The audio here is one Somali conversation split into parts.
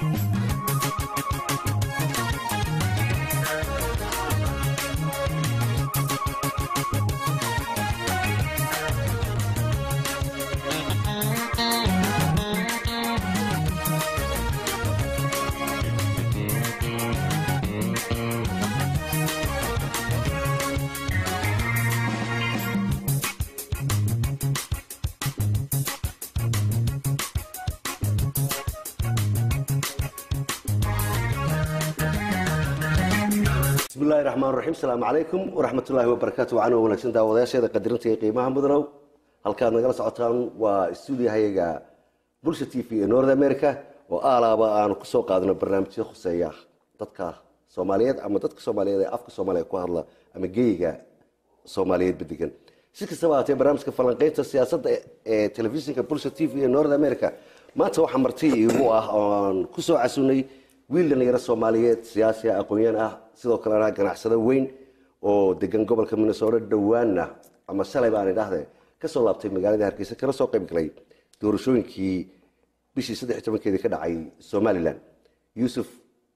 bismillahi raxmaan raxiim asalaamu calaykum waraxmatullaahi wabarakaatu wacan wanaagsan daawadayaasheeda qadirinta iyo qiimaha mudanow halkaad nagala socotaan waa stuudiyahayaga bulsha t v ee north america oo aalaaba aanu kusoo qaadano barnaamijyo khuseeya dadka soomaaliyeed ama dadka soomaaliyeed ee afka soomaaliya ku hadla ama geyiga soomaaliyeed badigan si kastaba haatee barnaamijka falanqeynta siyaasadda ee telefishinka bulsha t v ee north america maanta waxaa marti iigu ah oon kusoo casunay wiil dhalinyaro soomaaliyeed siyaasi ah aqoon-yaan ah sidoo kalena ganacsado weyn oo degan gobolka minnesota dhowaana ama shalay baan idhaahde kasoo laabtay magaalada hargeysa kana soo qayb galay doorashooyinkii bishii saddex iyo tobankeedii ka dhacay somalilan yuusuf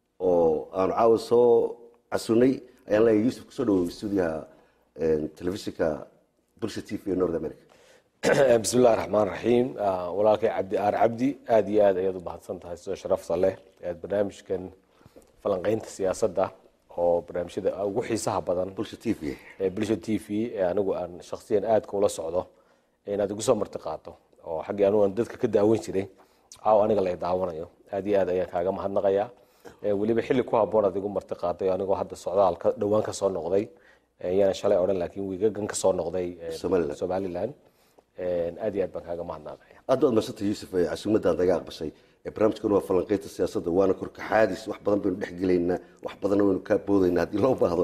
oo aanu caawa soo casunay ayaan leeyahay yuusuf kusoo dhawow stuudiyaha telefishinka bulsha t v ee north america bismi illahi raxmaan raxiim walaalkay cabdi aar cabdi aada iyo aad ayaad u mahadsan tahay sidoo sharafta leh aad barnaamijkan falanqeynta siyaasadda oo barnaamijyada ugu xiisaha badan bulsha t v ee bulsha t v ee anigu aan shakhsiyan aadka ula socdo inaad igu soo marti qaato oo xaggii anigu aan dadka ka daawan jiray caaw aniga la daawanayo aad iyo aad ayaan kaaga mahadnaqayaa weliba xilli ku haboon aad igu marti qaatay anigoo hadda socdaal dhowaan ka soo noqday yaana shalay odhan laakiin wiigagan ka soo noqday Somaliland. somaliland aad iyo aad baan kaaga mahadnaqaya aad baad madsantay yuusuf ee casuumadaan naga aqbashay ee barnaamijkan waa falanqeynta siyaasadda waana korkaxaadis wax badan baynu dhex gelaynaa wax badanna waynu kaa boodaynaa haddii loo baahdo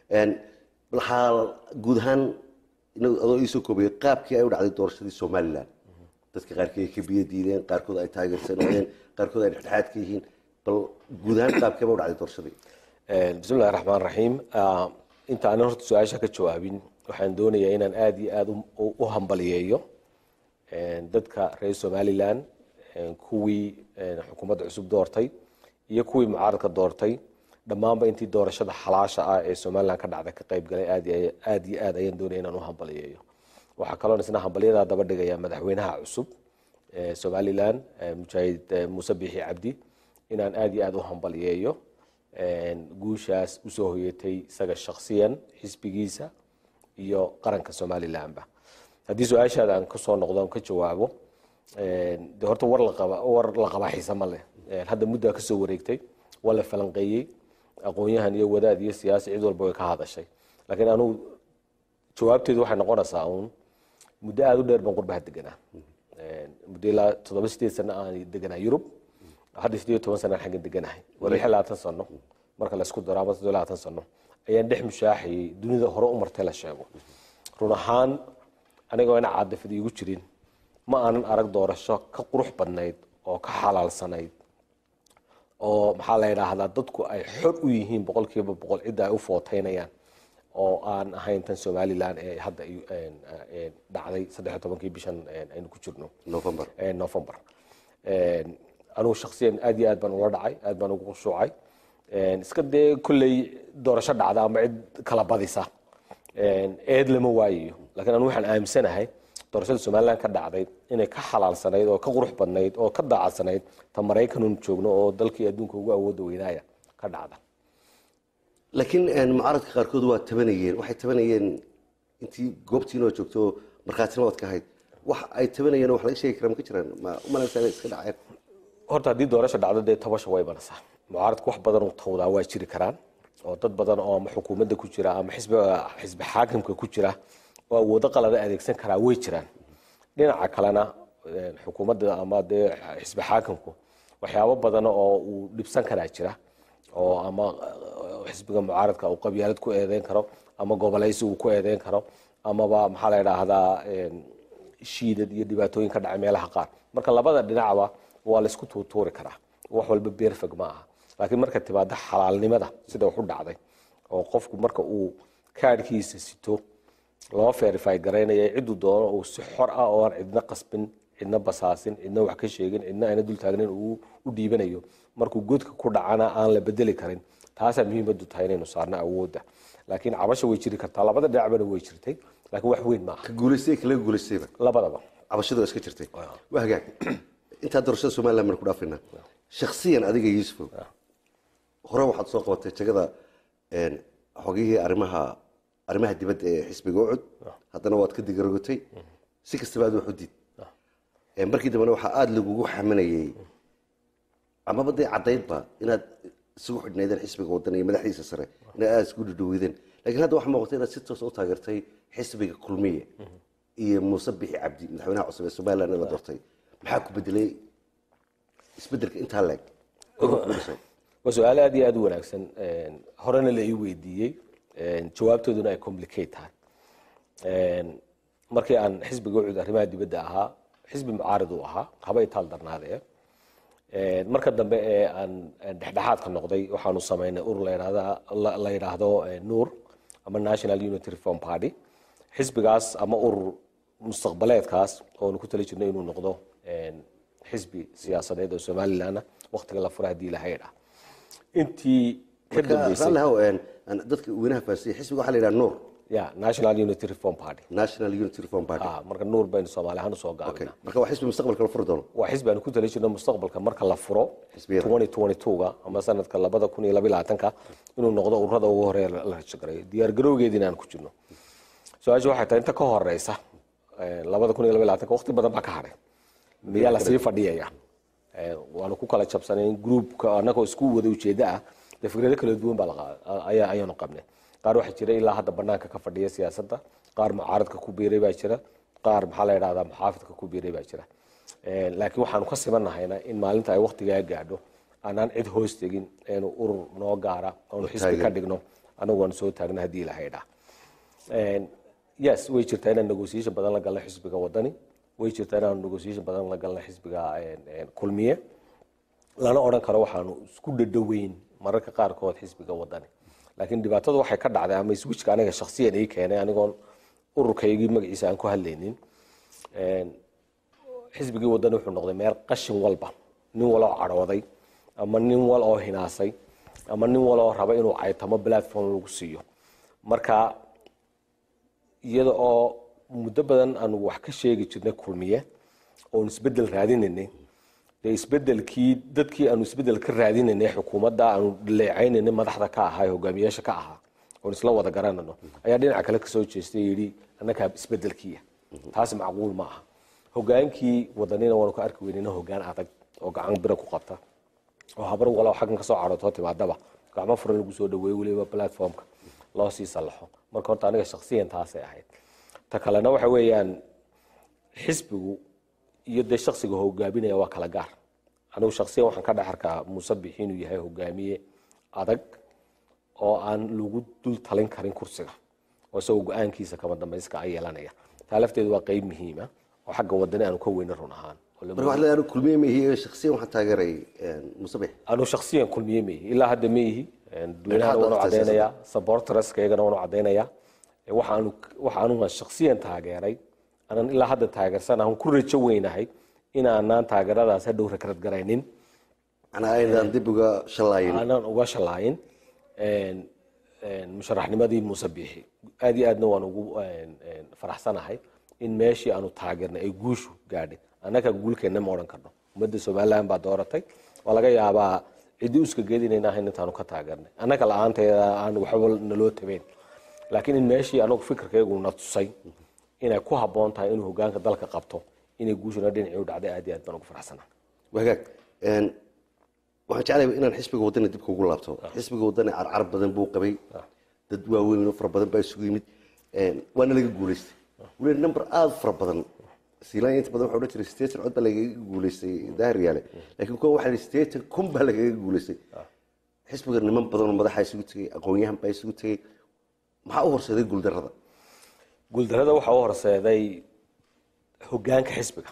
waxaa guud ahaan inagu adoo iisoo koobaya qaabkii ay u dhacday doorashadii somalilan dadka qaarkii ay ka biyo diideen qaarkood ay taageersanayeen qaarkood ay dhexdhexaad ka yihiin bal guud ahaan qaabkeeba u dhacday doorashadii bismi illahi raxmaan raxiim inta aanan horta su-aasha ka jawaabin waxaan doonayaa inaan aada iyo aada u- u hambaliyeeyo dadka reer somalilan kuwii xukuumadda cusub doortay iyo kuwii mucaaradka doortay dhammaanba intii doorashada xalaasha ah ee somalilan ka dhacda ka qayb galay aad iyo aad iyo aad ayaan doonaya inaan u hambaliyeeyo waxaa kaloon isna hambalyadaa daba dhigaya madaxweynaha cusub ee somalilan eh, mujaahid eh, muuse biixi cabdi inaan aad iyo aad u hambaliyeeyo guushaas usoo hoyatay isaga shakhsiyan xisbigiisa iyo qaranka somalilanba haddii su-aashaada aan kasoo noqdo aan ka jawaabo de horta war laqaba war la qabaa xiise ma leh hadda muddaa kasoo wareegtay waa la falanqeeyey aqoon-yahan iyo wadaad iyo siyaasi cid walba way ka hadashay laakiin anugu jawaabteedu waxay noqonaysaa uun muddo aada u dheer baan qurbaha deganaa muddo ilaa toddoba sideed sano aan deganaa yurub hadda sideed iyo toban sana aan xaggan deganahay waa lix iyo labaatan sano marka la isku daro ama toddoba iyo labaatan sano ayaan dhex mushaaxayay dunida hore u martay la sheego run ahaan anigoo ina caadifad iigu jirin ma aanan arag doorasho ka qurux badnayd oo ka xalaalsanayd oo maxaa la yidhaahdaa dadku ay xor u yihiin boqolkiiba boqol cidda ay u footeynayaan oo aan ahayn tan somalilan ee hadda ay- een, een, dhacday saddex iyo tobankii bishan een, aynu ku jirno november ee november Een, anugu shakhsiyan aad iyo aad baan ula dhacay aad baan ugu khushuucay Een, iska dee kolley doorasho dhacda ama cid kala badisa Een, eed lama waayayo laakiin anu waxaan aaminsanahay doorashada somalilan ka dhacday inay ka xalaalsanayd oo ka qurux badnayd oo ka daacadsanayd ta maraykanun joogno oo dalkii adduunka ugu awooda weynaaya ka dhacda laakiin mucaaradka qaarkood waa tabanayeen waxay tabanayeen intii goobtiinoo joogto markhaatina waad ka ahayd wax ay tabanayeen wax laga sheegi kara ma ka jiraan ma umalaysaa inay iska dhaceen horta haddii doorasho dhacdo dee tabasha way banasaa mucaaradku wax badan uu tawdaa waa jiri karaan oo dad badan oo ama xukuumadda ku jira ama xisbiga xisbi xaakimka ku jira oo awoodo qalada adeegsan karaa way jiraan dhinaca kalena een, xukuumadda ama dee xisbi xaakimku waxyaabo badan oo uu dhibsan karaa jira oo ama eh, xisbiga mucaaradka uu qabyaalad ku eedeyn karo ama gobolaysi uu ku eedeyn karo amaba maxaa la yidhaahdaa een, shiidad iyo dhibaatooyin ka dhacay meelaha qaar marka labada dhinacba waa la isku tuutuuri karaa wax walba beerfeg ma aha laakiin marka timaado xalaalnimada sida wax u dhacday oo qofku marka uu kaadhkiisa sito loo verify garaynaya ciduu doono uu si xor ah oo aan cidna qasbin cidna basaasin cidna wax ka sheegin cidna ayna dul taagnin uu u dhiibanayo markuu godka ku dhacana aan la bedeli karin taasaa muhiimadu tahay inaynu saarno awoodda laakiin cabasha way jiri kartaa labada dhinacbana way jirtay laakiin wax weyn maaha ka guulaystay ka laga guulaystayba labadaba cabashadu waa iska jirtay waa hagaag intaa doorashada somaliland baan ku dhaafaynaa shakhsiyan adiga yuusufow hore waxaad soo qabatay jagada een, xogihii arrimaha arrimaha dibadda ee xisbiga ucud haddana waad ka digarogotay si kastaba aad wax u diid Een, markii dambena waxaa aada lagugu xaminayay amaba dee caddaydba inaad isugu xidhnaydeen xisbiga waddan iyo madaxdiisa sare inaad aada isku dhudhoweydeen laakiin hadda waxaa muuqata inaad si toos u taageertay xisbiga kulmiye iyo muuse bixi cabdi madaxweynaha cusub ee somaliland ee la doortay maxaa ku bedelay isbedelka intaa leeg waa su-aal aad iyo aad u wanaagsan Een, horena la ii weydiiyey Een, jawaabtooduna ay complicate tahay Een, markii aan xisbiga ucud arrimaha dibadda ahaa xisbi mucaarid uu ahaa haba itaal darnaadee Een, marka dambe ee aan aan dhexdhexaadka noqday waxaanu samaynay urur la yidhaahda- la- la yidhaahdo eh, nuur ama national unity reform party xisbigaas ama urur mustaqbaleedkaas oonu ku tali jirnay inuu noqdo een, xisbi siyaasadeed oo somaliland ah waqtiga la fura haddii ilahay dhaa intii ka dambeysay raalli haw een, aan dadka weynaha fahansiiyey xisbiga waxaa la yidhaha nuur ya national unity reform party national unity reform party ah marka nuur baynu soomaali ahaan usoo okay gaabina marka waa xisbi mustaqbalka la furi doono waa xisbi aanu ku tali jirno mustaqbalka marka la furo Xisbiyada. 2022ga ama sanadka labada kun iyo labaatanka inuu noqdo ururada ugu horeeya la la rajagareeyo diyaar garowgeediina aan ku jirno su-aasha waxay tahay inta ka horeysa eh, labada kun iyo labaatanka waqti badan baa ka hadhay miyaa lasii fadhiyaya Eh, waanu ku kala jabsanayn groupka annagoo isku wada ujeeda ah dee fikrado kala duwan baa laqa- ayaa ayaanu qabnay qaar waxaa jira ilaa hadda banaanka ka fadhiya siyaasadda qaar mucaaradka ku biiray baa jira qaar maxaa la yidhahdaa muxaafidka ku biiray baa jira Eh, laakiin waxaanu ka simanahayna in maalinta ay waqtigaa gaadho aanaan cid hoos tegin eenu urur noo gaara oonu xisbi ka dhigno anagu waanu soo taagna haddii ilahay dhaa Een, yes way jirtaa inaan negotiation badan la galno xisbiga wadani way jirtaa inaan negotiation badan la galno xisbiga een, een, kulmiye lana odhan karo waxaanu isku dhadhoweyn mararka qaarkood xisbiga wadani laakiin dhibaatadu waxay ka dhacday ama switchka aniga shakhsiyan ii keenay anigoon ururkaygii magaciisa aan ku hadlaynin Een, xisbigii wadani wuxuu noqday meel qashin walba nin waloo cadhooday ama nin wal oo hinaasay ama nin waloo raba inuu caytamo platform lagu siiyo marka iyada oo muddo badan aanu wax ka sheegi jirnay kulmiye oon isbedel raadinaynay dee isbedelkii dadkii aanu isbedel ka raadinaynay xukuumadda aanu dhaleecaynanay madaxda ka ahaa ee hogaamiyaasha ka ahaa oon isla wada garanano ayaa dhinaca kale kasoo jeestay yidhi annagaa isbedelkiiya taasi macquul ma aha hogaankii wadanina waanu ka arki weynayna hogaan adag oo gacan bira ku qabta oo habar walow xaggan kasoo cadhootoo timaadaba gacmo furan lagu soo dhaweeyo weliba platformka loo sii sallaxo marka horta aniga shakhsiyan taasay ahayd ta kalena waxa weeyaan xisbigu iyo dee shaksiga hogaaminaya waa kala gaar anigu shaksiyan waxaan ka dhex arkaa muuse bixi inuu yahay hogaamiye adag oo aan lagu dul talin karin kursiga oo isagoo go-aankiisa kama dambayska a yeelanaya taa lafteedu waa qeyb muhiima oo xagga wadani aanu ka weyna run ahaan oo la marka waxaad leedahay anigu kulmiye ma ihi shakhsiyan waxaan taageeray een, muuse bixi anu shaksiyan kulmiye ma ihi ilaa hadda ma ihi dadweynahan waanu Dhexdhexaad cadaynayaa supporterskayagana waanu cadaynayaa waxaanu waxaanu shaksiyan taageeray aanan ilaa hadda taageersan aan ku rajo weynahay inaanaan taageeradaas hadhow rakrad garaynin macnaa aynaan dib uga shallaayin aanan uga shalaayin een, een, musharaxnimadii muuse biixi aad iyo aadna waan ugu een, een, faraxsanahay in meeshii aanu taageernay ay guushu gaadhay annaga guulkeenna ma odhan karno ummadda somaliland baa dooratay waa laga yaabaa ciddi uska geedinayna ahayn intaanu ka taageernay annaga la-aanteeda aan waxba naloo tabeyn laakiin in meeshii anagu fikirkaygu na tusay inay ku habboon tahay inuu hogaanka dalka qabto inay guushuna dhinacii u dhacday aad iyo aad baan ugu faraxsanahay wagaag een, waxaan jeclahay inaan xisbiga wadani dib kugu laabto xisbiga wadani carcar badan buu qabay dad waaweyn oo fara badan baa isugu yimid een, waana laga guulaystay weli number aada fara badan siilaanya inta badan waxa odhan jiray sideetan cod baa lagaga guulaystay daahir yaale laakiin kuwa waxaa yidhi sideetan kun baa lagaga guulaystay xisbiga niman badan oo madaxa isugu tegey aqoon-yahan baa isugu tegey maxaa u horseeday guuldarrada guuldarada waxaa u horseeday hogaanka xisbiga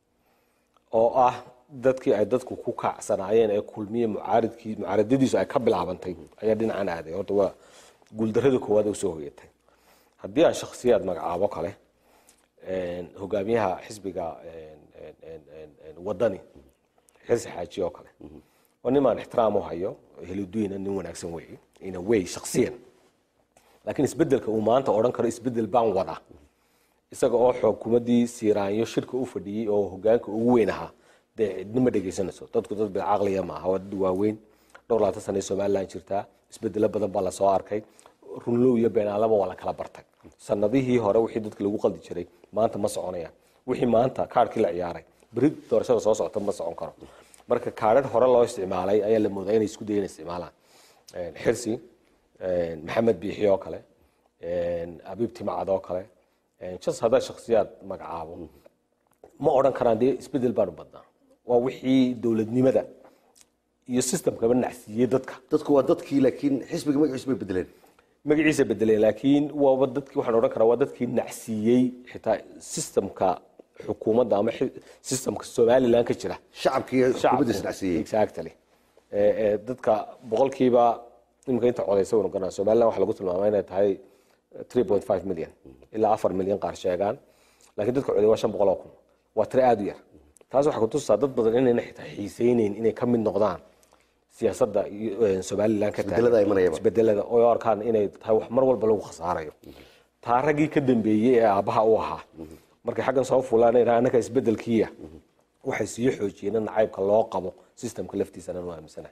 oo ah dadkii ay dadku ku kacsanaayeen ee kulmiye mucaaridkii mucaaradadiisu ay ka bilaabantay ayaa dhinacan aaday horta waa guuldarada koowaad ee usoo hoyatay haddii aan shakhsiyaad magacaabo kale een, hogaamiyaha xisbiga een, wadani xirsi xaaji oo kale waa nin aan ixtiraam u hayo heliduina nin wanaagsan weeye in a way shaksiyan laakiin isbedelka uu maanta odhan karo isbedel baan wada isaga oo xukuumaddii siiraanyo shirka u fadhiyey oo hogaanka ugu weyn ahaa dee cidna ma dhegaysanayso dadku dad bilcaqliya maaha waa dad waaweyn dhowr labaatan sana somalilan jirtaa isbedelo badan baa lasoo arkay runlow iyo beenaalaba waa la kala bartay sanadihii hore wixii dadka lagu qaldi jiray maanta ma soconayaan wixii maanta kaarhkii la ciyaaray beri doorashada soo socota ma socon karo marka kaadhar hore loo isticmaalay ayaa la moodaa inay isku dayan isticmaalaan xirsi maxamed biixi oo kale abiib timacad oo kale jas haddaa shaksiyaad magacaabo ma odhan karaan dee isbedel baanu badnaa waa wixii dowladnimada iyo systemkaba nacsiiyey dadka dadku waa dadkii laakiin xisbiga magaciisu bay bedeleen magaciisa bedeleen laakiin waaba dadkii waxaan odhan karaa waa dadkii nacsiiyey xitaa systemka xukuumadda ama systemka somaliland ka jira shacabkii xukuumadda isnacsiiyey exactly dadka boqolkiiba imika inta codaysa waynu garanaa somaliland waxa lagu tilmaamay inay tahay 3.5 milyan ilaa afar milyan qaar sheegaan laakiin dadka coday waa shan boqol oo kun waa tiro aada u yar taas waxay kutusaa dad badan inayna xitaa xiiseyneyn inay ka mid noqdaan siyaasadda somaliland ka Isbedelada ay imanayaba. isbedelada oo arkaan inay tahay wax mar walba lagu khasaarayo taa raggii ka dambeeyey ee aabbaha u ahaa markay xaggan soo fulaan annaka isbedelkiiya waxay sii xoojiyeen in nacaybka loo qabo systemka laftiisana nu aaminsanahay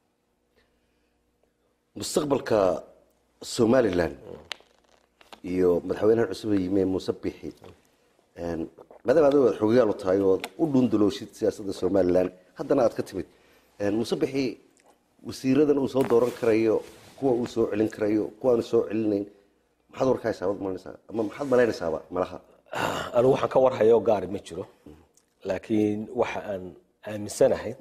mustaqbalka somalilan iyo madaxweynaha cusub ee yimi muuse bixi maadaama adigo aad xogayaal u tahay oo u dhundulowshid siyaasadda somalilan haddana aad ka timid muuse bixi wasiiradan uu soo dooran karayo kuwa uu soo celin karayo kuwa aanu soo celinayn maxaad warkahaysaa waad malanaysaa ama maxaad malaynaysaaba malaha anigu waxaan ka warhayo gaari ma jiro laakiin waxa aan aaminsanahay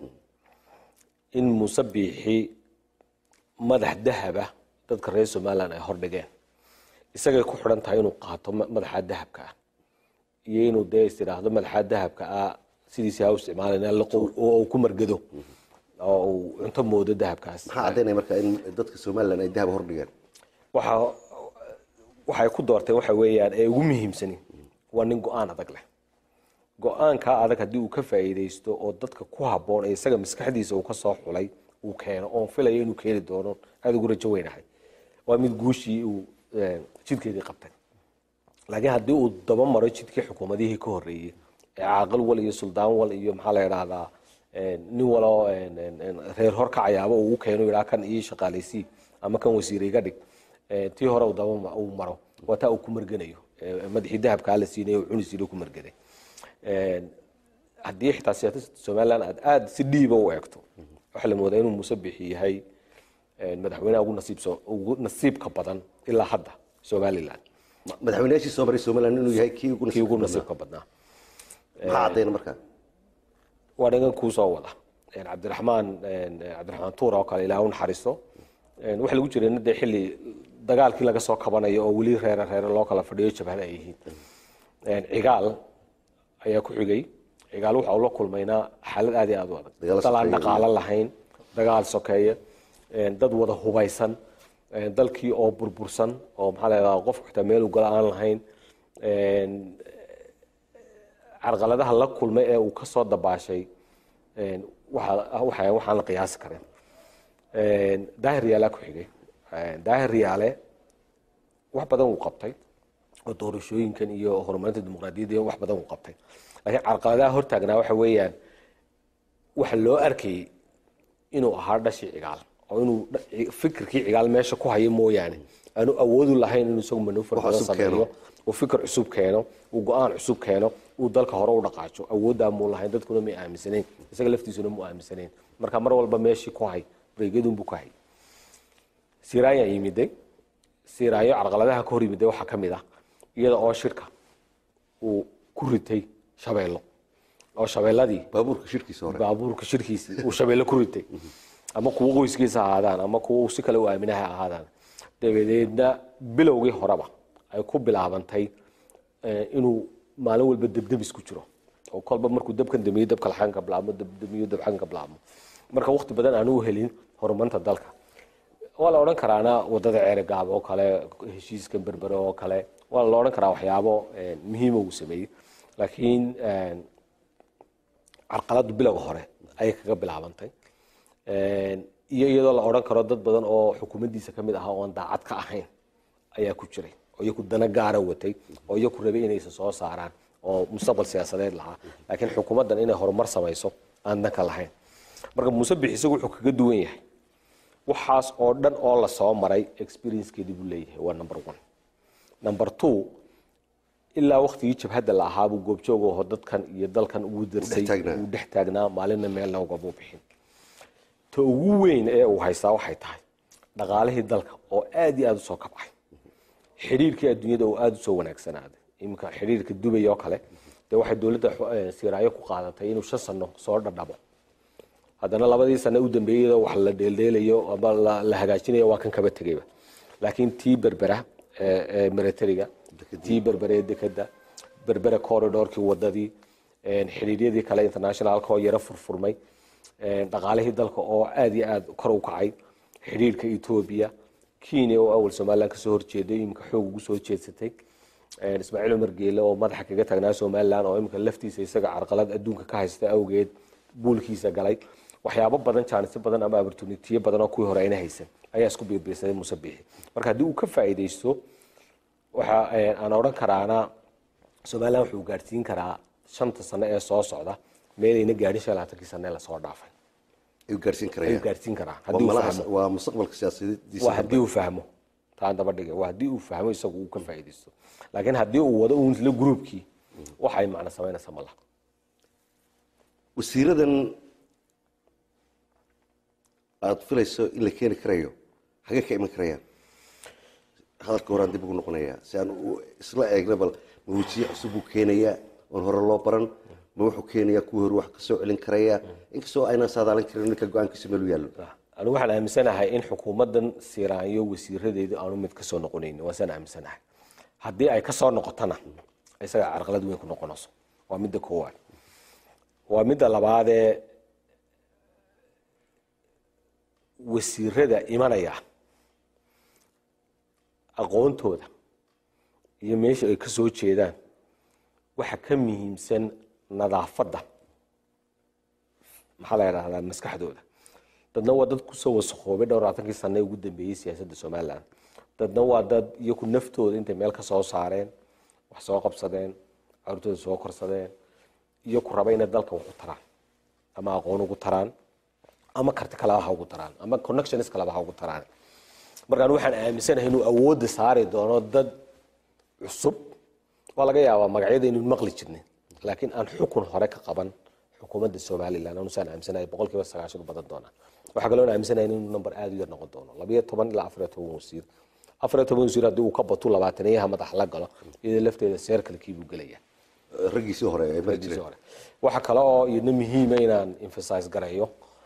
in muuse biixi madax dahaba dadka reer somaliland ay hordhigeen isagay ku xidhan tahay inuu qaato ma- madaxa dahabka ah iyo inuu dee is idhaahdo madaxa dahabka ah sidiisi ha u isticmaalana liqo- oo uu ku margado oo uu cunto moodo dahabkaas maxaa caddaynaya marka in dadka somalilan ay dahab hordhigeen waxa waxay ku doorteen waxa weeyaan ee ugu muhiimsani waa nin go-aan adag leh go-aankaa adag haddii uu ka faa'iidaysto oo dadka ku habboon ee isaga maskaxdiisa uu ka soo xulay uu keeno oon filayo inuu keeni doono aada ugu rajo weynahay waa mid guushii uu eh, jidkeedii qabtay laakiin haddii uu daba maro jidkii xukuumadihii ka horreeyey ee caaqil wal iyo suldaan wal iyo maxaa la idhaahdaa eh, nin waloo eh, eh, reer hor kacayaaba uu u keeno yidhaa kan ii shaqaalaysii ama kan wasiir iga dhig Eh, tii hore uu daba ma- uu maro waa taa uu ku marganayo Eh, madaxii dahabkaa la siinay uu cuni jiray ku margaday Eh, haddii xitaa siyaasadda somaliland aad aada si dhiiba u eegto waxaa la moodaa inuu muuse bixi yahay eh, madaxweynaha ugu nasiibso ugu nasiibka badan ilaa hadda somaliland Ma- madaxweynayaashii soo maray somalilan inuu yahay kii ugu kii ugu nasiibka nasiibka badnaa badnaa. maxaa caddayna marka waa dhagan kuu soo wada Eh, cabdiraxmaan eh, cabdiraxmaan tuur oo kale ilaah u naxariisto Eh, waxaa lagu jiray dee xilli dagaalkii laga soo kabanayo oo weli reere reere loo kala fadhiyo jabhada ay yihiin Eh, cigaal ayaa ku xigay cigaal waxa uu la kulmaynaa xaalad aad iyo aad u adag Dagaal dal aan sokeeye. dhaqaalo lahayn dagaal sokeeye eh, dad wada hubaysan eh, dalkii oo burbursan oo maxaa la yidhahdaa qofku xitaa meel u gala aan lahayn Eh, carqaladaha la kulmay ee uu ka soo dabaashay een, waxa- waxa- waxaan la qiyaasi karin Een, daahir yaalaa ku xigay Een, daahir yaale wax badan uu qabtay oo doorashooyinkan iyo horumarinta dimuqraadiyadda iyo wax badan uu qabtay laakiin carqaladaha hortaagnaa waxa weeyaan waxa loo arkayay inuu ahaa dhashii cigaal oo inuu dha- fikirkii cigaal meesha ku hayo mooyaane aanu awoodu lahayn inuu isagu manuufar Wax badan cusub keeno. sameeyo uu fikir cusub keeno uu go-aan cusub keeno uu dalka hore u dhaqaajo awooddaa muu lahayn dadkuna may aaminsanayn isaga laftiisuna mu aaminsanayn marka mar walba meeshii ku hay bareegyadunbuu ku hay siraayaa yimiday siraayo carqaladaha ka hor yimiday waxaa ka mid ah iyada oo shirka uu ku ritay shabeello oo shabeelladii baabuurka shirkiisa hore baabuurka shirkiisii uu shabeelle ku ritay ama kuwo qoyskiisa ha ahaadaan ama kuwo uu si kale u aaminaha ha ahaadaan dabadeedna bilowgii horeba ay ku bilaabantay eh, inuu maalin walba debdebis ku jiro oo kolba markuu dabkan damiyo dabka laxan ka bilaabmo dabdamiyo dabxan ka bilaabmo marka waqti badan aanu u helin horumarinta dalka waa la odhan karaana wadada ceerigaab oo kale heshiiska berbere oo kale waa la odhan karaa waxyaabo eh, muhiima uu sameeyey laakiin eh, carqaladu bilowga hore ayay kaga bilaabantay iyo iyadoo la odhan karo dad badan oo xukuumaddiisa ka mid ahaa oon daacad ka ahayn ayaa ku jiray oo iyaku dana gaara watay oo iyaku rabay inaysa soo saaraan oo mustaqbal siyaasadeed lahaa laakiin xukuumaddan inay horumar samayso aan danka lahayn marka muuse bix isagu wuxuu kaga duwan yahay waxaas oo dhan oo la soo maray experiencekeedii buu leeyahay waa number one number two ilaa waktigii jabhadda la ahaa buu goobjoog aho dadkan iyo dalkan ugu darsay taagnaa. uu dhex taagnaa maalinna meelna ugamuu bixin ta ugu weyn ee uu haystaa waxay tahay dhaqaalihii dalka oo aad iyo aada usoo kabcay xidhiirkii adduunyada oo aada usoo wanaagsanaaday iminka xidhiirka dubay oo kale dee waxay dowladda eh, siiraayo ku qaadatay inuu shan sano soo dhadhabo haddana labadii sane u dambeeyey wax la dheeldheelayo ama la, la hagaajinayo waa kan kaba tegayba laakiin tii berbera ee ee militariga tii berbera ee dekeda berbera corridorkii wadadii een, xidhiiryadii kale internationalka oo yaro furfurmay een, dhaqaalihii dalka oo aad iyo aad kor u kacay xidhiirka etoobiya kenya oo awal somaliland kasoo horjeeday iminka xoog ugu soo jeedsatay een, ismaaciil cumar geele oo madaxa kaga tagnaa somaliland oo iminka laftiisa isaga carqalad adduunka ka haysta awgeed buulkiisa galay waxyaabo badan jaanisyo badan ama opportunitiyo badan oo kuwii hore ayna haysan ayaa isku biirbiirsaday muuse biixi marka haddii uu ka faa'iidaysto waxa eh, aan odhan karaana somaliland wuxuu gaadhsiin karaa shanta sano ee soo socda meelayna gaadhin shan iyo labaatankii sano ee lasoo dhaafay ayuu gaarsiin ayuu karaya gaadhsiin karaa waa haddii uu malahaas- fahmo waa mustaqbalka siyaasadiisa waa haddii uu fahmo taan daba dhigay waa haddii uu fahmo isagu uu ka faa'iidaysto laakiin haddii uu wado uun isla gruubkii waxay macno samaynaysa ma laha wasiiradan aada filayso in la keeni karayo xagee ka iman karayaan hadalka horaan dib ugu noqonayaa si aan u isla eegna bal ma wejiye cusub buu keenayaa oon hore loo baran ma wuxuu keenayaa kuwii hore wax ka soo celin karayaa inkastoo aynaan saadaalin karin ninka go-aankiisa meel u yaallo anigu waxaan aaminsanahay in xukuumaddan siiraanyo wasiiradeedu aanu mid kasoo noqonaynin waasaan aaminsanahay haddii ay kasoo noqotona isaga carqalad weyn ku noqonayso waa midda koowaad waa midda labaadee wasiirada imanaya aqoontooda iyo meesha ay kasoo jeedaan waxa ka muhiimsan nadaafadda maxaa la yidhahdaa maskaxdooda dadna waa dad kusoo wasakhoobay dhowr labaatankii sane ugu dambeeyey siyaasadda somaliland dadna waa dad iyaku naftooda intay meel ka soo saareen wax soo qabsadeen carurtooda soo korsadeen iyo ku raba inay dalka wax u taraan ama aqoon ugu taraan ama karti kaleba ha ugu taraan ama connections kaleba ha ugu taraan markaan waxaan aaminsanahay inuu awoodda saari doono dad cusub waa laga yaabaa magacyada inuu maqli jirnay laakiin aan xukun hore ka qaban xukuumadda somaliland anusaan aaminsanahay boqol kiiba sagaashan u badan doonaa waxaa kaloo aaminsanahay inuu number aada u yar noqon doono labayo toban ilaa afariyo toban wasiir afariyo toban wasiir haddii uu ka bato labaatanayaha madax la galo iyada lafteeda seerkalkii buu gelaya raggiisii hore ay mari markiisii jireen hore waxa kale oo iyadna muhiima inaan emphasize garayo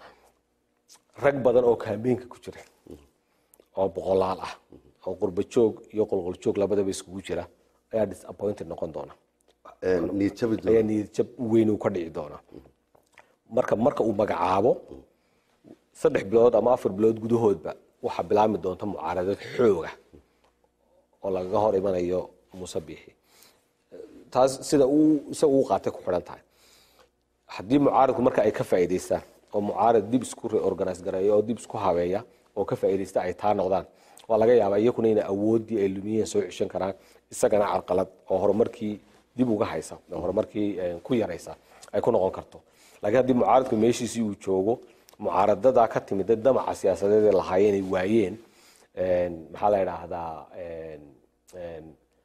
rag badan oo kaambeenka ku jira oo boqolaal ah oo qurba joog iyo qolqol joog labadaba iskugu jira ayaa disappointed noqon doona Ee, niyad jabi doona ayaa niyadjab weyn uu ka dhici doona marka marka uu magacaabo saddex bilood ama afar bilood gudahoodba waxaa bilaabmi doonta mucaaradad xooga oo lagaga hor imanayo muuse biixi taas sida uu isaga uu qaatay ku xidhan tahay haddii mucaaradku marka ay ka faa'iidaystaan oo mucaarad dib isku reorganize gareeya oo dib isku habeeya oo ka faa'iidaysta ay taa noqdaan waa laga yaabaa iyakuna inay awooddii ay lumiyeen soo ceshan karaan isagana carqalad oo horumarkii dib uga haysa oo horumarkii eh, ku yaraysa ay ku noqon karto laakiin haddii mucaaradku meeshiisii uu joogo mucaaradadaa ka timid dad damaca siyaasadeed ee lahaayeen ay waayeen een, maxaa la yidhaahdaa een, een,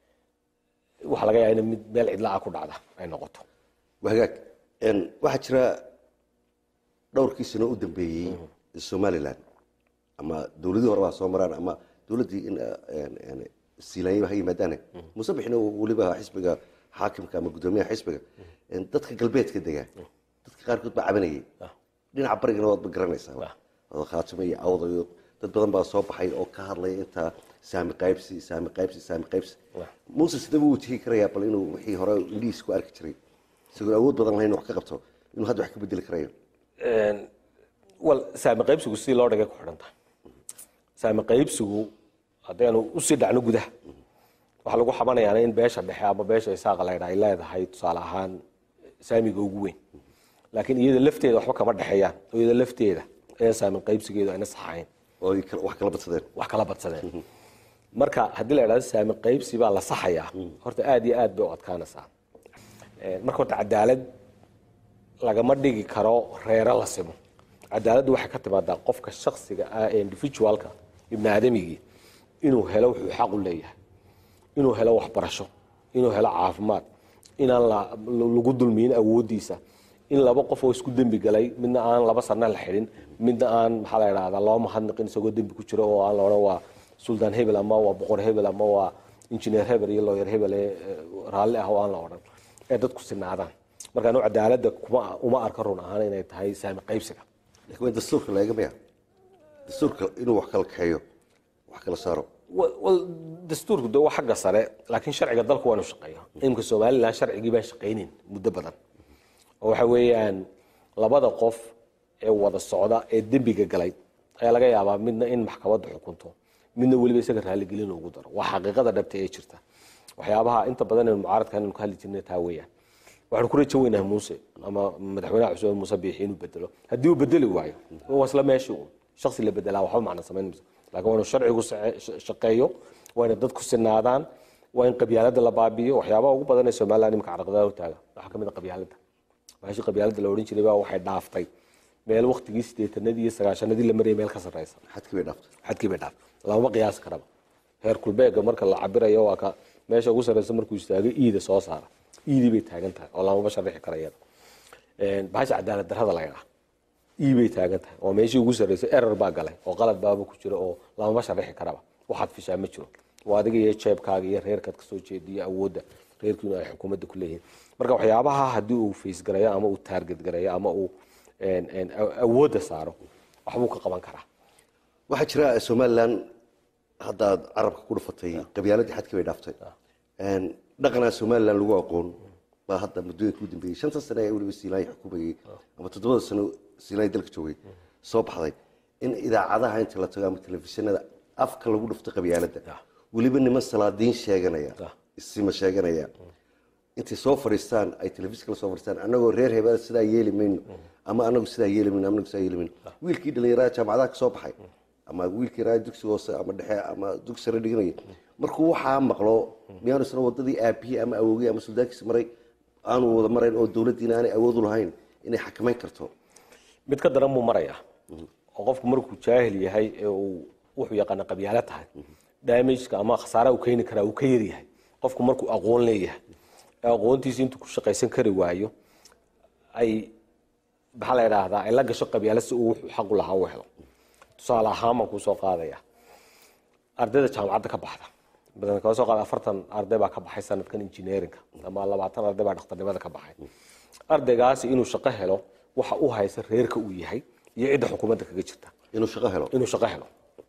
waxaa laga yaaba in mid meel cidla ah ku dhacda ay noqoto waa hagaag Een, waxaa jira dhowrkii sano u dambeeyey somaliland ama dowladii hore waa soo maraan ama dowladdii in een, een, siilaanya ha yimaadaane muuse bixina weliba xisbiga xaakimka ama guddoomiyaha xisbiga een, dadka galbeedka degaa dadka qaarkood baa cabanayay dhinaca barigana waad ba garanaysaa oo khaatimo iyo awda iyo dad badan baa soo baxay oo ka hadlaya intaa saami qaybsi saami qaybsi saami qaybsi muuse sidee buu wajihi karayaa bal inuu wixii hore indhihiis ku arki jiray isagoo awood badan lahayn wax ka qabto inuu hadda wax ka bedeli karayo wal saami qaybsigu sidii loo dhigay ku xidhan tahay saami qaybsigu haddaynu usii dhacno gudaha waxaa lagu xamanayaa in beesha dhexe ama beesha isaaqa laydha ay leedahay tusaale ahaan saamiga ugu weyn laakiin iyada lafteeda waxba kama dhexeeyaan oo iyada lafteeda ee saamin qaybsigeedu ayna saxayn oo ay kala- wax kala badsadeen wax kala badsadeen marka haddii la idhahdo saamin qaybsi baa la saxayaa horta aad iyo aad bay u adkaanaysaa Ee, marka horta cadaalad lagama dhigi karo reero la simo cadaaladdu waxay ka timaadaa qofka shaksiga ah ee individualka ibni aadamigii inuu helo wuxuu xaq u leeyahay inuu helo waxbarasho inuu helo caafimaad inaan la- lagu dulmiyin awoodiisa in laba qof oo isku dembi galay midna aan laba sana la xidhin midna aan maxaa la idhahdaa loo mahadnaqin isagoo dembi ku jiro oo aan la odhan waa suldaan hebel ama waa boqor hebel ama waa injineer hebel iyo lawyer hebel ee ee raalli ah oo aan la odhan ee dadku sinaadaan marka anu cadaaladda kuma uma arka run ahaan inay tahay saami qaybsiga laakiin waa dastuurka laga maya dastuurka inuu wax kala kaxeeyo wax kala saaro Wa- wal dastuurku de waa xagga sare laakiin sharciga dalku waa inu shaqeeya imika somalilan sharcigii baan shaqaynin muddo badan oo waxa weeyaan labada qof ee wada socda ee dembiga galay ayaa laga yaabaa midna in maxkamaddu xukunto midna weliba isaga raaligelin ugu daro waa xaqiiqada dhabta ee jirta waxyaabaha inta badan ee mucaaradka inaynu ka hadli jirnay taa weeyaan waxaanu ku rajo weynaha muuse ama madaxweynaha cusub muuse biixi inuu bedelo haddii uu bedeli waayo waa isla meeshii uun shaksi la bedelaa waxba macna samayn mayso laakiin waa inuu sharcigu sace- sh- shaqeeyo waa inay dadku sinaadaan waa in qabyaaladda la baabiyo waxyaabaha ugu badan ee somaliland imika carqadaha hortaaga waxaa ka mid a qabyaaladda waxaashii qabyaaladda la odhan jiray baa waxay dhaaftay meel waktigii sideetanadii iyo sagaashanadii la marayay meel ka sarreysa xadkii bay dhaaftay xadkii bay dhaaf lamama qiyaasi karaba heer kulbeega marka la cabirayo waa ka meesha ugu sarreysa markuu istaagay iida soo saara iidii bay taagan tahay oo lamama sharixi kara iyada bahasha cadaalad darrada la yidhaha ii bay taagan tahay oo meeshii ugu sarreysay erer baa galay oo qalad baaba ku jira oo lamama sharixi karaba waxaad fishaa ma jiro waa adiga iyo jeebkaaga iyo reerkaad kasoo jeediyo awoodda reerkiinu ay xukuumadda ku leeyihiin marka waxyaabaha haddii uu faysgareeyo ama uu taarget gareeyo ama uu een, een, a- awoodda saaro waxbuu ka qaban karaa waxaa jira somalilan haddaad carabka ku dhufatay qabyaaladii xadkii bay dhaaftay dhaqanaa somalilan lagu aqoon baa hadda muddooyinka u dambeeyey shanta sane ee weliba siilaay xukumayey ama toddobada sano siilaay dalka joogay soo baxday in idaacadaha inta la tago ama telefishinada afka lagu dhufto qabyaaladda weliba niman salaadiin sheeganaya isima sheeganaya intay soo fadhiistaan ay telefishinka la soo fadhiistaan annagoo reer hebel sidaa yeeli mayno ama anagu sidaa yeeli mayno ama anagu sidaa yeeli mayno wiilkii dhalinyarada jaamacadaha ka soo baxay ama wiilkii raa dugsi hoose ama dhexe ama dugsi sare dhiganaya markuu waxaa maqlo miyaanu isna wadadii aabihii ama awogii ama suldaankiisa maray aanu wada marayn oo dowladdiina aanay awood u lahayn inay xakamayn karto mid ka daran buu marayaa oo qofku markuu jaahil yahay ee uu wuxuu yaqaana qabyaalo tahay damageka ama khasaaraha uu keeni karaa uu ka yaryahay qofku markuu aqoon leeyahay ee aqoontiisa intuu ku shaqaysan kari waayo ay maxaa la idhaahdaa ay la gasho qabyaalo si uu wuxuu xaq u lahaa u helo tusaale ahaan baan kuu soo qaadaya ardayda jaamacadda ka baxda badan kala soo qaada afartan arday baa ka baxay sanadkan engineeringa ama labaatan arday baa dhakhtarnimada ka baxay ardaygaasi inuu shaqo helo waxa u haysa reerka uu yahay iyo cidda xukuumadda kaga jirta inuu shaqo helo inuu shaqo helo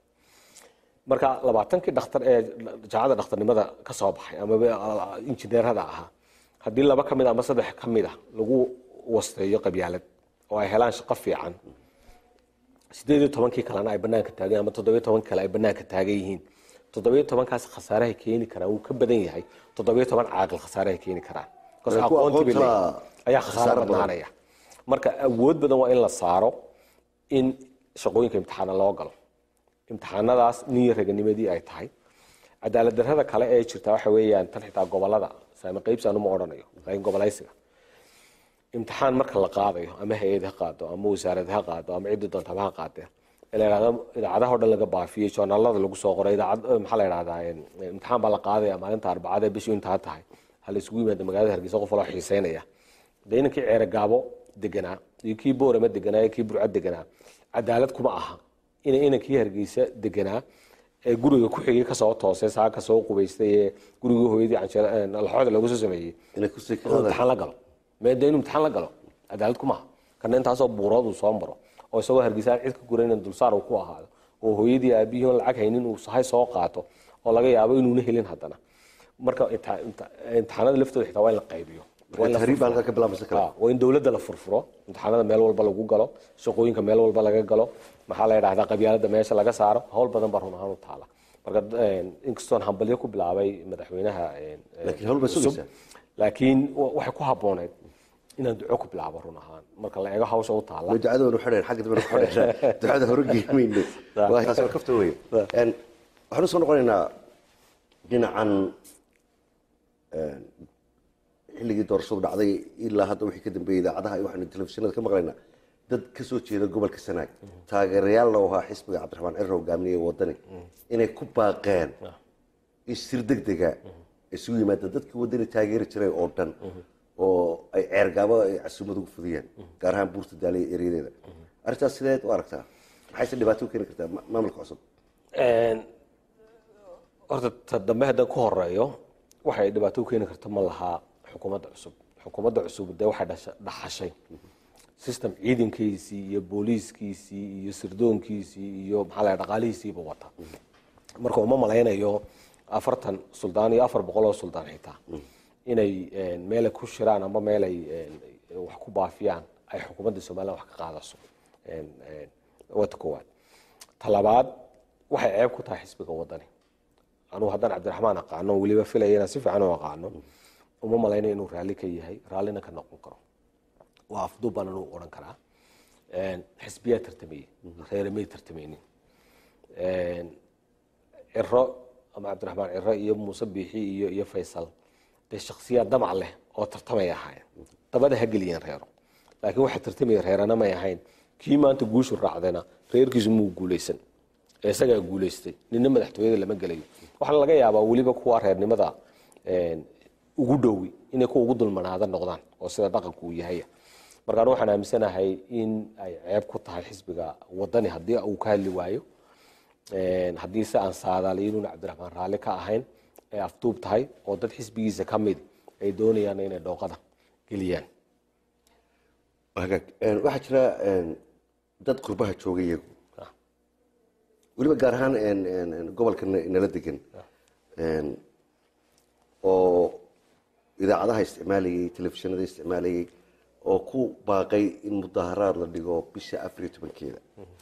marka labaatankii dhakhtar ee jaamacadda dhakhtarnimada ka soo baxay ama injineerada ahaa haddii laba ka mid ama saddex ka mid a lagu wasteeyo qabyaalad oo ay helaan shaqo fiican sideed iyo tobankii kalena ay banaanka taagan ama toddobiyo tobankii kale ay banaanka taagan yihiin toddobiyo tobankaas khasaarahay keeni karaan wuu ka badan yahay toddobiyo toban caaqil khasaarahay keeni karaan Because Kuwa aqoontii bay aqoonta leeyihiin. ayaa khasaaro khasaaro badan. badnaanaya marka awood badan waa in la saaro in shaqooyinka imtixaana loo galo imtixaanadaas niyo raganimadii ay tahay cadaalad darrada kale ee jirta waxa weeyaan tan xitaa gobolada saami qaybsi anuma odhanayo laakiin gobolaysiga imtixaan marka la qaadayo ama hay-ad ha qaado ama wasaarad ha qaado ama ciddi doonta ama ha qaadee ee la yidhahdo idaacadaha o dhan laga baafiyey joornaalada lagu soo qoray idaacad maxaa la yidhahdaa imtixaan baa la qaadaya maalinta arbacada ee bishii intaa tahay ha la isugu yimaada magaalada hargeysa qof waloo xiiseynaya dee inankii ceere gaabo deganaa iyo kii boorama deganaa iyo kii burca deganaa cadaalad kuma aha ina inankii hargeysa deganaa ee guriga ku xigay kasoo toosay saa kasoo qubaystay ee gurigii hooyadii canjeer laxooda lagu soo sameeyey inay kusii inuu imtixaan la galo meeda inuu imtixaan la galo cadaalad kuma aha kana intaasoo buurood uu soo maro oo isagoo hargeysa aan cid ka guraynan dulsaar uu ku ahaado oo hooyadii aabihii oon lacag haynin uu sahay soo qaato oo laga yaabo inuuna helin haddana marka imti- imti- imtixaanada laftooda xitaa waa in la qaybiyo Waa in la tahriib baa furfuro. halkaa ka bilaabaysa kale Ah, waa in dowladda la furfuro imtixaanada meel walba lagu galo shaqooyinka meel walba laga galo maxaa la yidhahdaa qabyaalada meesha laga saaro hawl badan baa run ahaan u taala marka eh, inkastoon hambalyo ku bilaabay madaxweynaha eh, eh, Laakiin hawl bay cusub, sugaysaa. laakiin wa- waxay ku habbooneyd inaan duco ku bilaabo run ahaan marka la eego hawsha u taala way ducada waynu xidhayn xagga dambe nu xidhaynaa ducada hore geemayno waa taas waa kafta wey Een, waxaan usoo noqonaynaa dhinacan een, xilligii doorashadu dhacday ilaa hadda wixii ka dambeeyey idaacadaha iyo waxaanu telefishinada ka maqlaynaa dad ka soo jeeda gobolka sanaag taageerayaal loo ahaa xisbiga cabdiraxmaan ciro hogaamiye wadani inay ku baaqeen in sir degdega isugu yimaada dadkii wadani taageeri jiray oo dhan oo ay ceergaabo ay casuumad ugu fudiyeen gaar ahaan buurta daaliya eryadeeda arrintaas sideed u aragtaa maxayse dhibaato u keeni kartaa ma- maamulka cusub Een, horta ta dambe haddaan ku horeeyo waxay dhibaato u keeni karta ma lahaa xukuumadda cusub xukuumadda cusub dee waxay dhasha- dhaxashay system ciidankiisii iyo booliiskiisii iyo sirdoonkiisii iyo maxaa la dhaqaalihiisiiba wata marka uma malaynayo afartan suldaan iyo afar boqol oo suldaan xitaa inay een, meel ay ku shiraan ama meel ay een, wax ku baafiyaan ay xukuumadda somaliland wax ka qaadaso Een, een, waa ta koowaad talabaad waxay ceeb ku tahay xisbiga wadani anugu haddaan cabdiraxmaan aqaano weliba filaya inaan si fiican u aqaano uma malayna inuu raalli ka yahay raallina ka noqon karo waa afduub baan anuu odhan karaa Een, xisbiyaa tartamayey reeramay tartamaynin Een, ciro ama cabdiraxmaan ciro iyo muuse biixi iyo iyo faysal dee shaksiyaad damac leh oo tartamay ahaayeen dabada ha geliyeen reero laakiin waxa tartamaya reerana may ahayn kii maanta guushu raacdayna reerkiisu muu guuleysan ee isagaa guuleystay nina madaxtooyada lama gelayo waxaa laga yaabaa weliba kuwa reernimada een, ugu dhowi inay kuwa ugu dulmanaada noqdaan oo sida dhaqanku uu yahay markaan waxaan aaminsanahay in ay ceeb ku tahay xisbiga wadani haddii uu ka hadli waayo Een, haddii se aan saadaaliyo inuuna cabdiraxmaan raalli ka ahayn ay afduub tahay oo dad xisbigiisa ka mid ay doonayaan inay dhooqada geliyaan hagaag Een, waxaa jira een, dad qurbaha jooga iyagu weliba gaar ahaan een, een, een, gobolka na- nala degan Een, oo idaacadaha isticmaalayay telefishinada isticmaalayay oo ku baaqay in mudaharaad la dhigo bisha afar iyo tobankeeda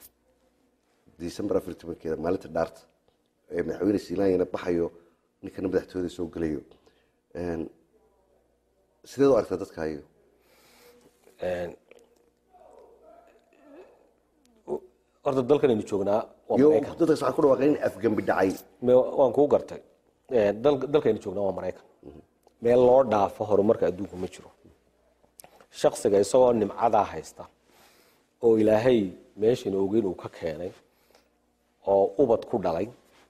december afar iyo tobankeeda maalinta dhaarta ee madaxweyne siilaanyana baxayo ninkana madaxtooyada soo gelayo Een, sideed u aragtaa dadka ayagu Een, horta dalkan aynu joognaa waa iyo maraykan dadkaas waxaa ku dhawaaqeen in afgembi dhacay Me- waan kuu gartay Een, dal- dalkaynu joognaa waa maraykan meel loo dhaafo horumarka adduunka ma jiro shaksiga isagoo nimcadaa haysta oo ilaahay meeshan ogeyn uu ka keenay oo ubad ku dhalay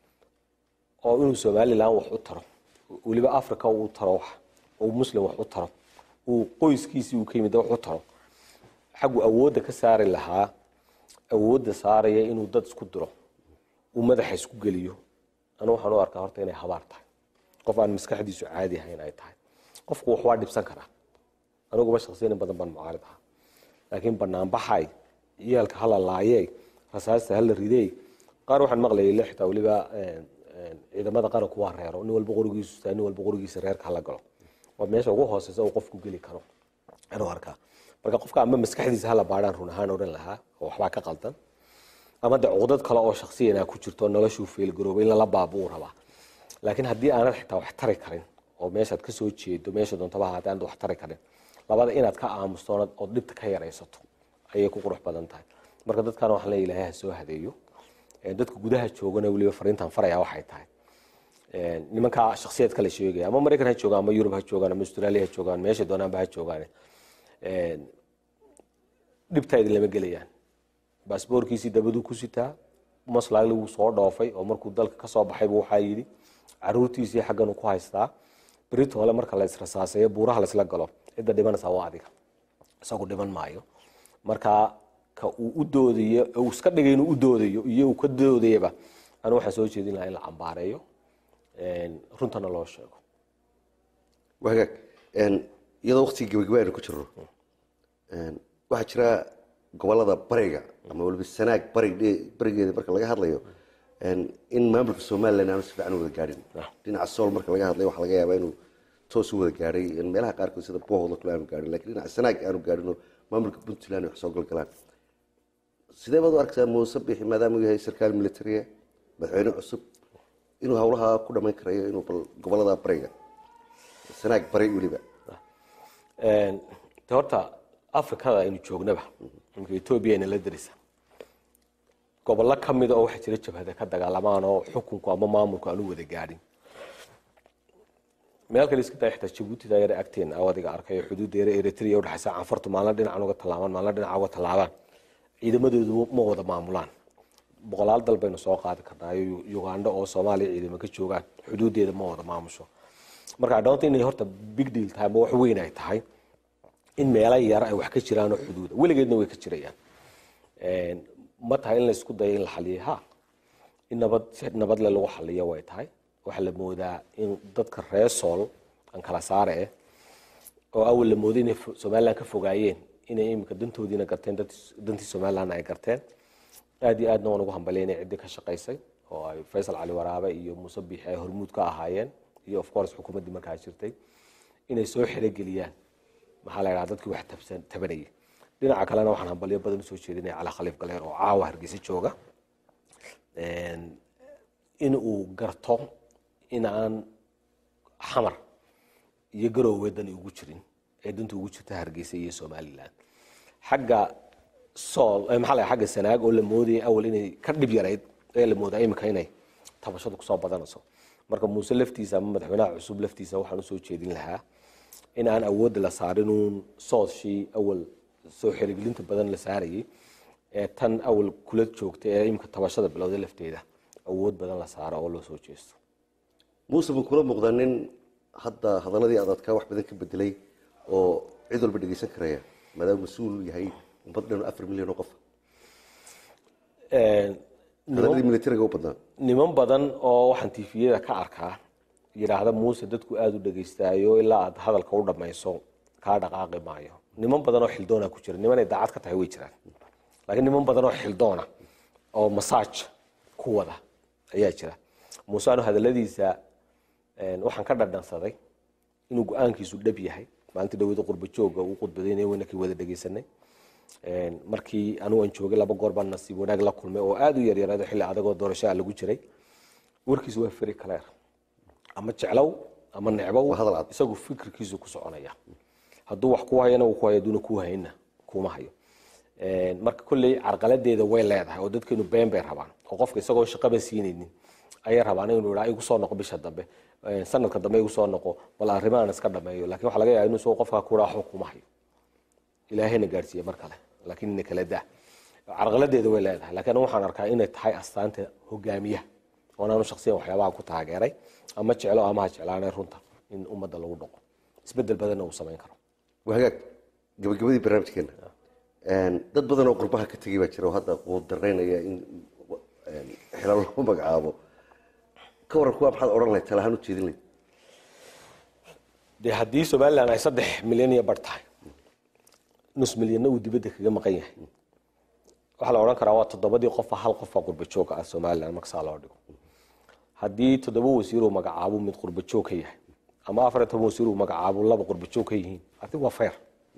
oo inuu somalilan wax u taro weliba africa uu taro wax uu muslim wax u taro uu qoyskiisii uu ka yimid wax u taro xaggu awoodda ka saari lahaa awoodda saaraya inuu dad isku diro uu madaxa isku geliyo anu waxaan u arkaa horta inay habaar tahay qof aan maskaxdiisu caadi ahayn ay tahay qofku wax waa dhibsan karaa aniguba shaksiyan in badan baan mucaarid ahaa laakiin banaanbaxay ciyaalka hala laayey rasaasta hala ridey qaar waxaan maqlayay le xitaa weliba een, een, ciidamada qaranku waa reero nin walba qorigiisu taa nin walba qorigiisa reerka hala galo waa meesha ugu hooseysa uu qofku geli karo anuu arkaa marka qofka ama maskaxdiisa hala baadhaan run ahaan odhan lahaa oo waxbaa ka qaldan ama de cuqdad kale oo shaksiyana ku jirto noloshuu feelgaroobay in lala baabuu rabaa laakiin haddii aanad xitaa wax tari karin oo meeshaad kasoo jeedo meesha doontaba ahaatee aanad wax tari karin labada inaad ka aamusto oonad- ood dhibta ka yaraysato ayay ku qurux badan tahay marka dadkan waxaan leeyahay ilaahay ha soo hadeeyo Ee, dadka gudaha joogana weliba fariintan faraya waxay tahay Ee, nimanka shaksiyad kale sheegaya ama maraykan ha joogaan ama yurub ha joogaan ama australia ha joogaan meesha doonaanba ha joogaan Ee, dhibtaa idin lama gelayaan baasboorkiisii dabaduu ku sitaa maslaagli wuu soo dhoofay oo markuu dalka ka soo baxaybu waxaa yidhi caruurtiisii xagganuu ku haystaa berito hole marka la israsaaseeyo buuraha laysla galo cidda dhimanaysaa waa adiga isagu dhiman maayo marka ka uu u doodayo uu iska dhigay inuu u doodayo iyo uu ka doodayaba anu waxaan soo jeedin lahaa in la cambaareeyo een, runtana loo sheego waa hagaag Een, iyadoo waqtigii gabagaba aynu ku jirno Een, waxaa jira gobolada bariga ama waliba sanaag barig barigeeda marka laga hadlayo een, in maamulka somalilan aanu si fiican u wada gaadhin dhinaca sool marka laga hadlayo waxaa laga yaabaa inuu toos u wada gaadhay in meelaha qaarkood sida bohooda kale aanu gaadhin lakin dhinaca sanaag aanu gaadhinoo maamulka puntland ay wax soo galgalaan sidee baad u aragtaa muuse bixi maadaama uu yahay sarkaal militariya madaxweyne cusub inuu howlaha ku dhamayn karayo inuu bal gobolada bariga sanaag bari weliba Een, de horta afrikada aynu joognaba imika etoobiya ayna la darisa gobollo ka mida oo waxaa jira jabhada ka dagaalamaan oo xukunku ama maamulku aanu wada gaadhin meel kale iska daa xitaa jabuutida yare agteen awadiga arkay oo xuduudda yare eritrea udhexaysa canfartu maalin dhinacan uga tallaabaan maalin dhinaca uga tallaabaan ciidamadoodu ma wada maamulaan boqolaal dal baynu soo qaadi karnaa iyo uganda oo soomaaliya ciidamo ka joogaan xuduuddeeda ma wada maamusho marka adhoonta inay horta big deal tahay ma wax weyn ay tahay in meelo yar ay wax ka jiraan oo xuduuda weligeedna way ka jirayaan ma tahay in la isku dayo in la xaliyay ha in nabad si nabadle lagu xaliyo way tahay waxaa la moodaa in dadka reer sool aan kala saare eh oo awal la mooday inay somaliland ka fogaayeen inay imika dantoodiina garteen dantii somalilandna ay garteen aad iyo aadna waan ugu hambalyaynay ciddii ka shaqaysay oo ay faysal cali waraabe iyo muuse biixi ay hormuud ka ahaayeen iyo of course xukuumaddii markaa jirtay inay soo xerogeliyaan maxaa la yidhaha dadkii wax tabsan tabanayay dhinaca kalena waxaan hambalyo badan usoo jeedinaya cali khaliif galeer oo caawa hargeysa jooga in uu garto in aan xamar iyo garoowe dani ugu jirin ee danta ugu jirta hargeysa iyo somaliland xagga sool maxaa la xagga sanaag oo la moodayay awal inay ka dhib yarayd ee la moodaa imika inay tabashadu kusoo badanayso marka muuse laftiisa ama madaxweynaha cusub laftiisa waxaan usoo jeedin lahaa in aan awoodda la saarinuun sooshii awal soo xerigelinta badan la saarayay ee tan awal kula joogta ee imika tabashada bilowda lafteeda awood badan la saaro oo loo soo jeesto muuse buu kula muuqdaa nin hadda hadaladii adadkaa wax badan ka bedelay oo cid walba dhegeysan karaya maadaama mas-uul yahay ummad dhan afar milyan oo qof hadaladii militariga u badnaa niman badan oo waxaan tifiyada ka arkaa yidhaahda muuse dadku aada u dhegaystaayo ilaa aad hadalka u dhammayso kaa dhaqaaqi maayo niman badan oo xildoona ku jira nimanay daacad ka tahay way jiraan laakiin niman badan oo xildoona oo masaaj ku wada ayaa jira muuse anu hadaladiisa waxaan ka dhadhansaday inuu go-aankiisu dhab yahay maalintii dhawada qurba jooga uu khudbadaynaya waynakii wada dhegeysanay markii anugu aan joogay laba goor baan nasiib wanaag la kulmay oo aada u yaryaraado xilli adagoo doorashaa lagu jiray warkiisu waa feri kaleer ama jeclow ama necbow hadal cad. isagu fikirkiisu ku soconaya hadduu wax ku hayana uu ku hayo haduuna kuu hayna kuma hayo marka kolley carqaladeeda way leedahay oo dadkeenu been bay rabaan oo qofka isagoo shaqaba siinaynin ayay rabaan inuu idhaa igu soo noqo bisha dambe sanadka dambe igu soo noqo bal arrimahan iska dhameeyo lakin waxaa laga yaaba inuu isagoo qofka ku idhaa waxba kuma hayo ilaahayna gaadhsiiye mar kale laakiin ina kala daa carqaladeeda way leedahay laakiin anigu waxaan arkaa inay tahay astaanta hogaamiyaha oonaanu shaksiyan waxyaabaha ku taageeray ama jeclo ama ha jeclaanay runta in ummadda lagu dhaqo isbedel badanna uu samayn karo waa hagaag gabagabadii barnaamijkeena dad badan oo qurbaha ka tegay baa jira oo hadda quudaraynaya in xilal loo magacaabo ka waran kuwa maxaad odhan lahayd talahaan u jeedin lahayd dee haddii somalilan ay saddex milyan iyo bar tahay nus milyanna uu dibadda kaga maqan yahay waxaa la odhan karaa waa toddobadii qofa hal qofa qurba jooga ah somalilan markasaa loo dhigo haddii toddoba wasiir uu magacaabo mid qurba joog ka yahay ama afar iyo toban wasiir uu magacaabo laba qurba joog ka yihiin adi waa fair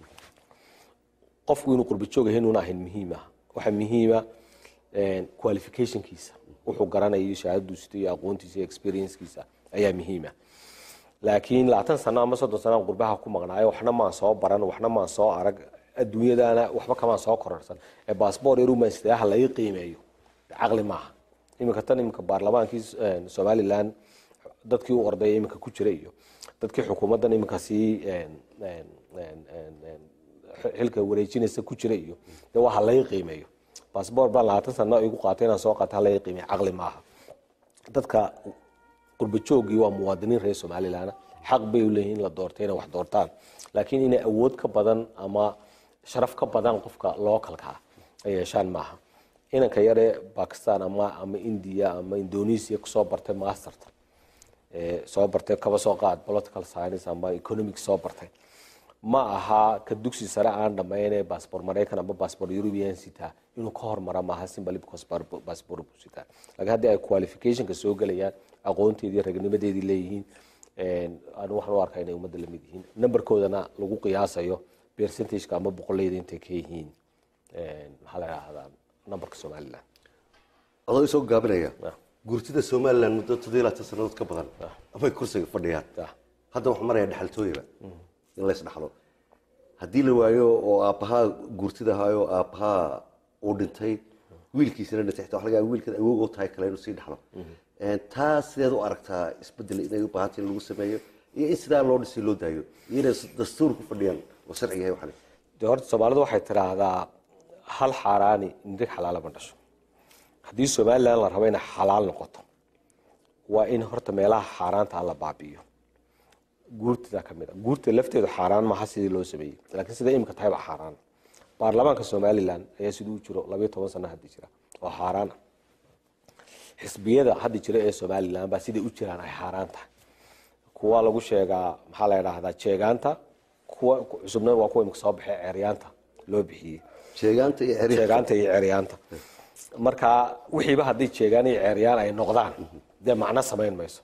qofku inuu qurba joog yahay inuuna ahayn muhiim ah waxaa muhiima qualificationkiisa wuxuu garanayo shahaadadu sito iyo aqoontiisa iyo experiencekiisa ayaa muhiima laakiin labaatan sano ama soddon sanaan qurbaha ku maqnaayo waxna maan soo baran waxna maan soo arag adduunyadana waxba kamaan soo kororsan ee baasboor yarumaan sidaha laga qiimeeyo caqli maaha iminka tan iminka baarlamaankii somalilan dadkii u ordaya iminka ku jira iyo dadkii xukuumaddan iminka sii xilka wareejinaysa ku jira iyo de waa halaga qiimeeyo baasboor baan labaatan sano igu qaatay inaan soo qaata halaga qiimeeyo caqli maaha dadka qurba joogii waa muwaadiniin reer somalilan xaq bay u leeyihin in la doortay inay wax doortaan laakiin inay awood ka badan ama sharaf ka badan qofka localka ay yeeshaan maaha inanka yare bakistan ama ama india ama indonesia kusoo bartay masterta soo bartay kaba soo qaad political science ama economic soo bartay ma aha ka dugsi sare aan dhammaynee baasboor maraykan ama baasboor european sitaa inuu ka hormara maaha simply because baasboor buu sitaa laakiin haddii ay qualificationka soo gelayaan aqoonteedii ragnimadeedii leeyihiin anu waxaan u arkaa inay ummadda lamid yihiin numberkoodana lagu qiyaasayo percentageka ama boqolleyda intay ka yihiin maxaa la idhahdaa numberka somaliland adoo isoo gaabinaya Ah. gurtida somalilan muddo toddobiyo labaatan sannadood ka badan amay kursiga fadhiyaan Ah. hadda waxaa maraya dhexaltooyaba in lays dhaxlo haddii la waayo oo aabbahaa guurtida ahaayo aabbahaa uu dhintay wiilkiisana dhintay xitaa waxa laga yaaba wiilkan awoog oo tahay kale inuu sii dhaxlo taa sideed u aragtaa isbedel inay u baahantay in lagu sameeyo iyo in sidaa loo dhisay loo daayo iyo inay dastuur ku fadhiyaan oo sharci yahay waxan de horta soomaalidu waxay tidhaahdaa hal xaaraani nirig xalaala ma dhasho haddii somalilan la rabo inay xalaal noqoto waa in horta meelaha xaaraanta la baabi'iyo guurtida ka mid a guurta lafteedu xaaraan maaha sidii loo sameeyey laakiin sida imika tahay baa xaaraan baarlamaanka somalilan ayaa siduu jiro labayo toban sano hadda jira oo xaaraan ah xisbiyada hadda jira ee somalilan baa siday u jiraan ay xaaraan tahay kuwa lagu sheegaa maxaa la idhaahdaa jeegaanta kuwa cusubna waa kuwa imika soo baxee ceeryaanta loo bixiyey sheegaanta iyo xiriir jeegaanta iyo ceeryaanta marka wixiiba haddii jeegaan iyo ceeryaan ay noqdaan dee macno samayn mayso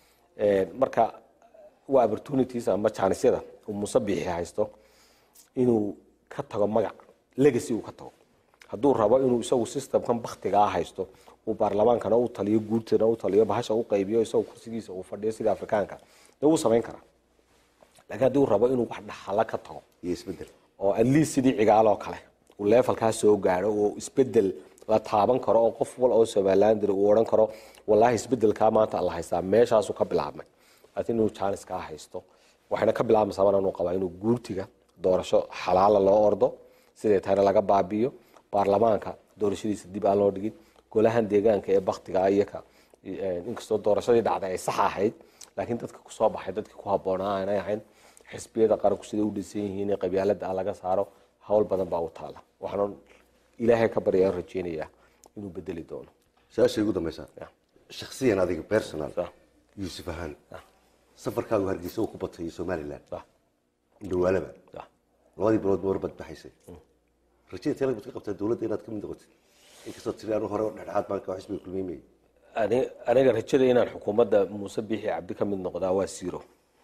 marka waa opportunities ama janisyada uu musabixi haysto inuu ka tago magac legacy uu ka tago hadduu rabo inuu isagu systemkan baktigaa haysto uu baarlamaankana u taliyo guurtana u taliyo bahasha u qaybiyo isagoo kursigiisa uu fadhiyo sida afrikaanka dee wuu samayn karaa laakiin haddii uu rabo inuu wax dhaxala ka tago iyo isbedel oo at least sidii cigaaloo kale uu leefalkaa soo gaadho oo isbedel la taaban karo oo qof wal oo somaliland diri uu odhan karo wallaahi isbedelkaa maanta la haystaa meeshaasuu ka bilaabmay laakiin inuu jaaniskaa haysto waxayna ka bilaabmaysaa maraan uu qabaa inuu guurtiga doorasho xalaala loo ordo siday tahayna laga baabi'iyo baarlamaanka doorashadiisa dib aan loo dhigin golahan deegaanka ee baktiga iyaka inkastoo doorashadii dhacday ay sax ahayd laakiin dadka kusoo baxay dadkii ku habboonaa aanay ahayn xisbiyada qaranku siday u dhisan yihiin ee qabyaalada laga saaro hawl badan baa u taala waxaan ilaahay ka baryaan rajeynayaa inuu bedeli doono su-aasha ugu dambeysa Ya. shaksiyan adiga personal Ya. yuusuf ahaan safarkaagu hargeysa uu ku batay somalilan Sax, dhawaalaba sax. labadii bilood ba warbad baxaysay rajada teel baad ka qabtaa dowladda inaad ka mid noqotid inkastoo tiri anu hore dhexdhexaad baan ka xisbiga kulmiymay Ani- aniga rajada inaan xukuumadda muuse biixi cabdi ka mid noqdaa waa zero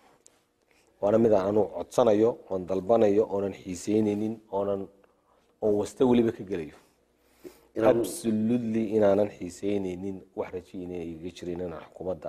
waana mid aan anugu codsanayo oon dalbanayo oonan xiiseyneynin oonan oon wasta weliba ka gelayo Inaan- absolutely inaanan xiiseyneynin wax raji inay iga jirin inaan xukuumadda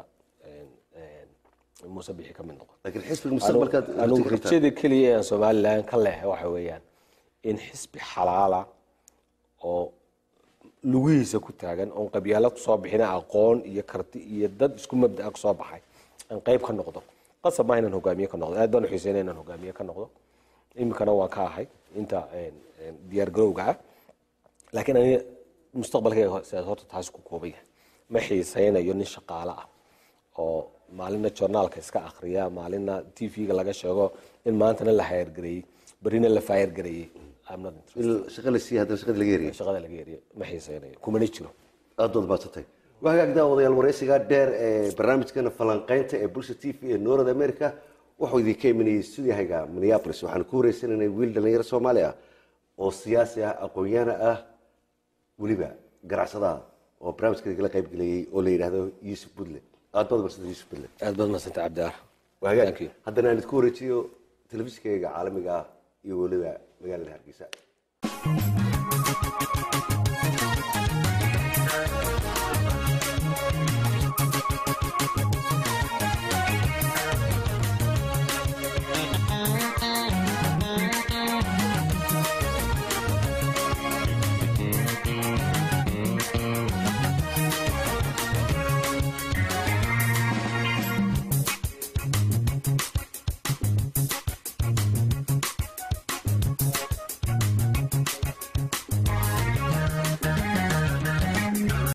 muuse biixi ka mid noqo laakiin xisbiga mustaqbalkaad anugu rajo ka qabtaa. rajada keliya ee aan somalilan ka leehay waxa weeyaan in xisbi xalaala oo lugihiisa ku taagan oon qabyaalo kusoo bixina aqoon iyo karti iyo dad isku mabdaa kusoo baxay aan qayb ka noqdo qasab maaha inaan hogaamiye ka noqdo aad baan uxiiseyna inaan hogaamiye ka noqdo iminkana waan ka ahay inta diyaar garowga ah laakiin aniga mustaqbalkayga sidaas horta taas ku kooban yahay ma xiiseynayo nin shaqaale ah oo maalina journaalka iska akriya maalina t v-ga laga sheego in maantana la hayargareeyey berrina la faayargareeyey I'm not interested. in shaqa la siiya haddana shaqadii laga yariyay shaqada laga eriyo ma xiiseynayo kumana jiro aad baad badsatay waa hagaag daawadayaal wareysigaa dheer ee barnaamijkeena falanqeynta ee bulsha t v ee north america wuxuu idinka imanayay studiahayga minneapolis waxaan ku wareysanaynay wiil dhalinyaro soomaali ah oo siyaasi ah aqoon-yaana ah weliba ganacsada ah oo barnaamijka igala qayb gelayay oo la yidhaahdo yuusuf budle aad baad badsatay yuusuf budle aad baad madsanta cabdiar waa hagaag Thank you. haddana aan idinku wareejiyo telefishinkayga caalamiga ah iyo weliba magaalada hargeysa